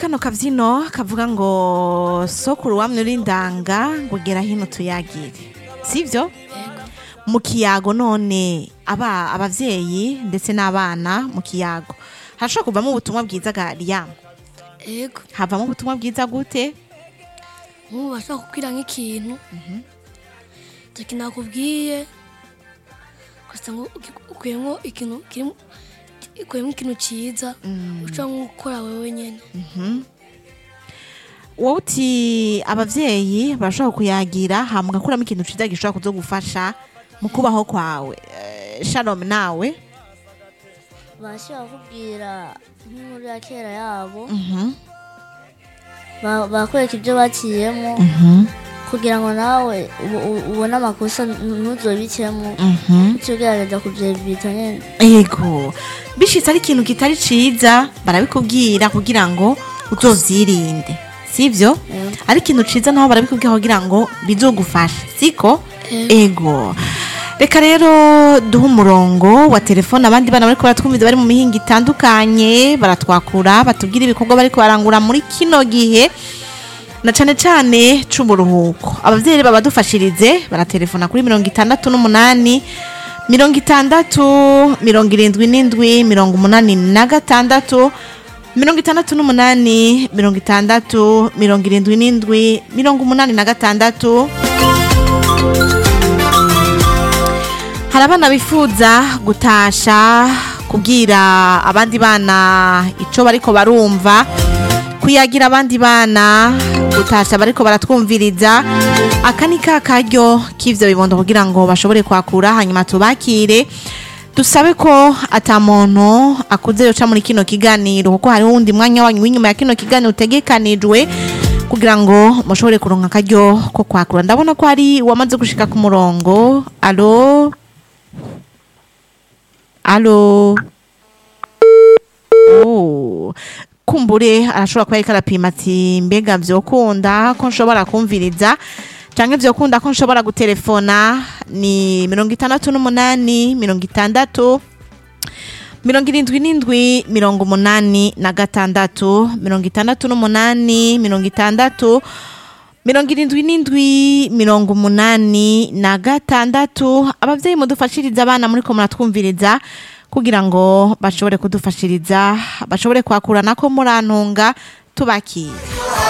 kano kabyino kavuga ngo sokuru wamwe uri ndanga ngo gera hino tuyagire sibyo mu kiyago none aba abavyeyi ndetse n'abana mu kiyago harashobora kuvamo ubutumwa bwiza ga Liam ego havamo ubutumwa bwiza gute nk'ubu bashobora kubwira nk'ikintu icyo kintu nakubwiye ugasanga uki- ukuyemo ikintu kirimo ukuyemo ikintu cyiza ushobora nko gukora wowe nyine wowe uti abavyeyi barashobora kuyagira hama ugakuramo ikintu ciza gishobora kuzogufasha mu kubaho kwawe Eh, shalom nawe bashobora kukubwira nk'inkuru ya kera yabo Mhm, ba- bakwereka ibyo baciyemo mhm, kugira ngo nawe ubu- ubu- ubone amakosa ntuzobikemo mhm. bityo ugerageza kubyevita nyine yego bishitse ari ikintu kitari ciza barabikubwira kugira ngo uzovyirinde sivyo Yego. ari ikintu ciza naho barabikubwira kugira ngo bizogufashe siko ego reka rero duhe umurongo wa telefone abandi bana bariko baratwumviza bari mu mihinga itandukanye baratwakura batubwira ibikorwa bariko barangura muri kino gihe na cane cane c'uburuhuko abavyeyi baba badufashirize baratelefona kuri mirongo itandatu n'umunani mirongo itandatu mirongo irindwi n'indwi mirongo umunani na gatandatu mirongo itandatu n'umunani mirongo itandatu mirongo irindwi n'indwi mirongo umunani na gatandatu hari abana bifuza gutasha kubwira abandi bana ico bariko barumva kuyagira abandi bana gutasha bariko baratwumviriza aka ni ka karyo k'ivyo bibondo kugira ngo bashobore kwakura hanyuma tubakire dusabe ko ata muntu akuze yoca muri kino kiganiro kuko hariho uwundi mwanya wanyu w'inyuma ya kino kiganiro utegekanijwe kugira ngo mushobore kuronka akaryo ko kwakura ndabona ko hari uwamaze gushika ku murongo alo alo Oh. kumbure arashobora kuba ariko arapima ati mbega vyokunda ko nshobora kumviriza canke vyokunda ko nshobora gutelefona ni mirongo itandatu n'umunani mirongo itandatu mirongo irindwi n'indwi mirongo umunani na gatandatu mirongo itandatu n'umunani mirongo itandatu mirongo irindwi n'indwi mirongo umunani na gatandatu abavyeyi mudufashiriza abana muriko muratwumviriza kugira ngo bashobore kudufashiriza bashobore kwakurana ko murantunga tubakira